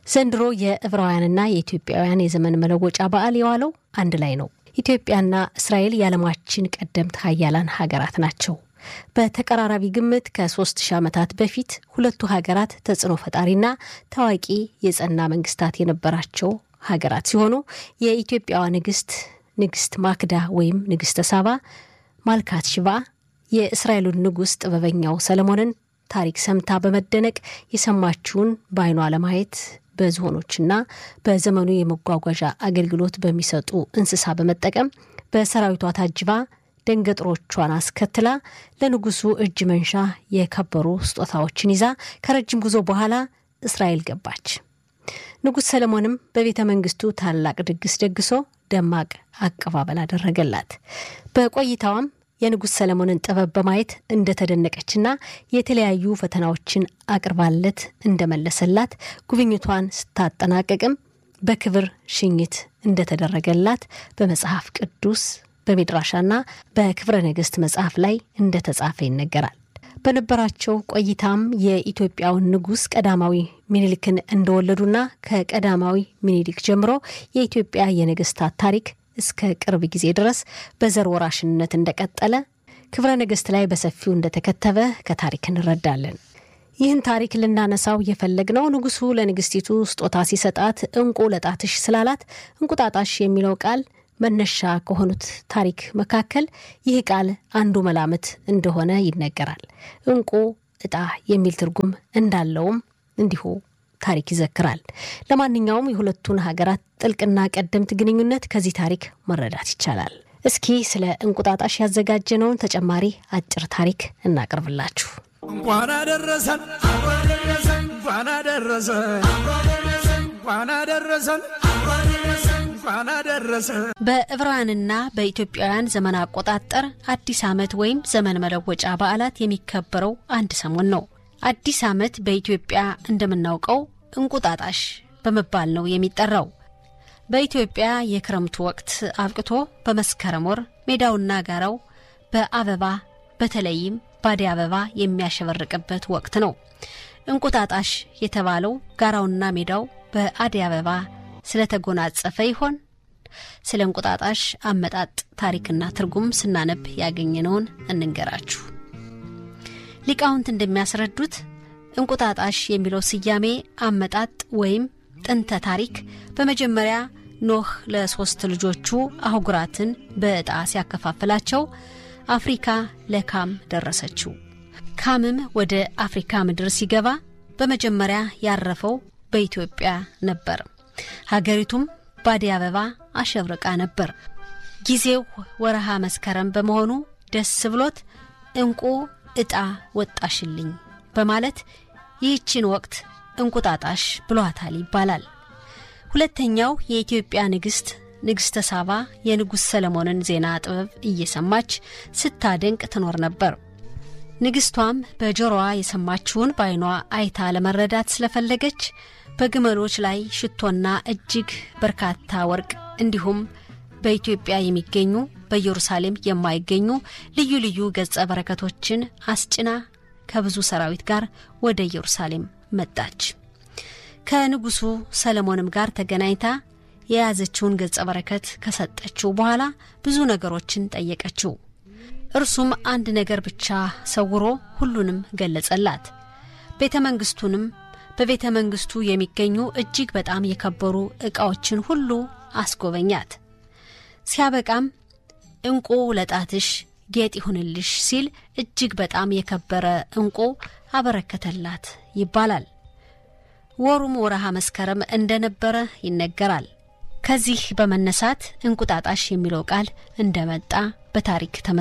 ዘንድሮ የዕብራውያንና የኢትዮጵያውያን የዘመን መለወጫ በዓል የዋለው አንድ ላይ ነው። ኢትዮጵያና እስራኤል የዓለማችን ቀደምት ሀያላን ሀገራት ናቸው። በተቀራራቢ ግምት ከሶስት ሺህ ዓመታት በፊት ሁለቱ ሀገራት ተጽዕኖ ፈጣሪና ታዋቂ የጸና መንግስታት የነበራቸው ሀገራት ሲሆኑ የኢትዮጵያዋ ንግስት ንግስት ማክዳ ወይም ንግስተ ሳባ ማልካት ሽባ የእስራኤሉን ንጉሥ ጥበበኛው ሰለሞንን ታሪክ ሰምታ በመደነቅ የሰማችውን በዓይኗ ለማየት በዝሆኖችና በዘመኑ የመጓጓዣ አገልግሎት በሚሰጡ እንስሳ በመጠቀም በሰራዊቷ ታጅባ ደንገጥሮቿን አስከትላ ለንጉሱ እጅ መንሻ የከበሩ ስጦታዎችን ይዛ ከረጅም ጉዞ በኋላ እስራኤል ገባች። ንጉሥ ሰለሞንም በቤተ መንግስቱ ታላቅ ድግስ ደግሶ ደማቅ አቀባበል አደረገላት። በቆይታዋም የንጉሥ ሰለሞንን ጥበብ በማየት እንደተደነቀችና የተለያዩ ፈተናዎችን አቅርባለት እንደመለሰላት ጉብኝቷን ስታጠናቀቅም በክብር ሽኝት እንደተደረገላት በመጽሐፍ ቅዱስ በሚድራሻና በክብረ ነገሥት መጽሐፍ ላይ እንደተጻፈ ይነገራል። በነበራቸው ቆይታም የኢትዮጵያውን ንጉሥ ቀዳማዊ ሚኒሊክን እንደወለዱና ከቀዳማዊ ሚኒሊክ ጀምሮ የኢትዮጵያ የነገስታት ታሪክ እስከ ቅርብ ጊዜ ድረስ በዘር ወራሽነት እንደቀጠለ ክብረ ነገሥት ላይ በሰፊው እንደተከተበ ከታሪክ እንረዳለን። ይህን ታሪክ ልናነሳው የፈለግነው ንጉሱ ለንግስቲቱ ስጦታ ሲሰጣት እንቁ ለጣትሽ ስላላት እንቁጣጣሽ የሚለው ቃል መነሻ ከሆኑት ታሪክ መካከል ይህ ቃል አንዱ መላምት እንደሆነ ይነገራል። እንቁ እጣ የሚል ትርጉም እንዳለውም እንዲሁ ታሪክ ይዘክራል። ለማንኛውም የሁለቱን ሀገራት ጥልቅና ቀደምት ግንኙነት ከዚህ ታሪክ መረዳት ይቻላል። እስኪ ስለ እንቁጣጣሽ ያዘጋጀነውን ተጨማሪ አጭር ታሪክ እናቅርብላችሁ። እንኳን አደረሰን እንኳን አደረሰን እንኳን አደረሰን እንኳን አደረሰን። በዕብራውያንና በኢትዮጵያውያን ዘመን አቆጣጠር አዲስ ዓመት ወይም ዘመን መለወጫ በዓላት የሚከበረው አንድ ሰሞን ነው። አዲስ ዓመት በኢትዮጵያ እንደምናውቀው እንቁጣጣሽ በመባል ነው የሚጠራው። በኢትዮጵያ የክረምቱ ወቅት አብቅቶ በመስከረም ወር ሜዳውና ጋራው በአበባ በተለይም ባደይ አበባ የሚያሸበርቅበት ወቅት ነው። እንቁጣጣሽ የተባለው ጋራውና ሜዳው በአደይ አበባ ስለተጎናጸፈ ይሆን? ስለ እንቁጣጣሽ አመጣጥ ታሪክና ትርጉም ስናነብ ያገኘነውን እንንገራችሁ። ሊቃውንት እንደሚያስረዱት እንቁጣጣሽ የሚለው ስያሜ አመጣጥ ወይም ጥንተ ታሪክ በመጀመሪያ ኖህ ለሶስት ልጆቹ አህጉራትን በዕጣ ሲያከፋፍላቸው አፍሪካ ለካም ደረሰችው። ካምም ወደ አፍሪካ ምድር ሲገባ በመጀመሪያ ያረፈው በኢትዮጵያ ነበር። ሀገሪቱም ባደይ አበባ አሸብርቃ ነበር። ጊዜው ወረሃ መስከረም በመሆኑ ደስ ብሎት እንቁ ዕጣ ወጣሽልኝ በማለት ይህችን ወቅት እንቁጣጣሽ ብሏታል ይባላል። ሁለተኛው የኢትዮጵያ ንግሥት ንግሥተ ሳባ የንጉሥ ሰለሞንን ዜና ጥበብ እየሰማች ስታደንቅ ትኖር ነበር። ንግሥቷም በጆሮዋ የሰማችውን በዓይኗ አይታ ለመረዳት ስለፈለገች በግመሎች ላይ ሽቶና እጅግ በርካታ ወርቅ እንዲሁም በኢትዮጵያ የሚገኙ በኢየሩሳሌም የማይገኙ ልዩ ልዩ ገጸ በረከቶችን አስጭና ከብዙ ሰራዊት ጋር ወደ ኢየሩሳሌም መጣች። ከንጉሱ ሰለሞንም ጋር ተገናኝታ የያዘችውን ገጸ በረከት ከሰጠችው በኋላ ብዙ ነገሮችን ጠየቀችው። እርሱም አንድ ነገር ብቻ ሰውሮ ሁሉንም ገለጸላት። ቤተ መንግስቱንም በቤተ መንግስቱ የሚገኙ እጅግ በጣም የከበሩ ዕቃዎችን ሁሉ አስጎበኛት። ሲያበቃም እንቁ ለጣትሽ ጌጥ ይሁንልሽ ሲል እጅግ በጣም የከበረ እንቁ አበረከተላት ይባላል። ወሩም ወረሃ መስከረም እንደነበረ ይነገራል። ከዚህ በመነሳት እንቁጣጣሽ የሚለው ቃል እንደመጣ በታሪክ ተመ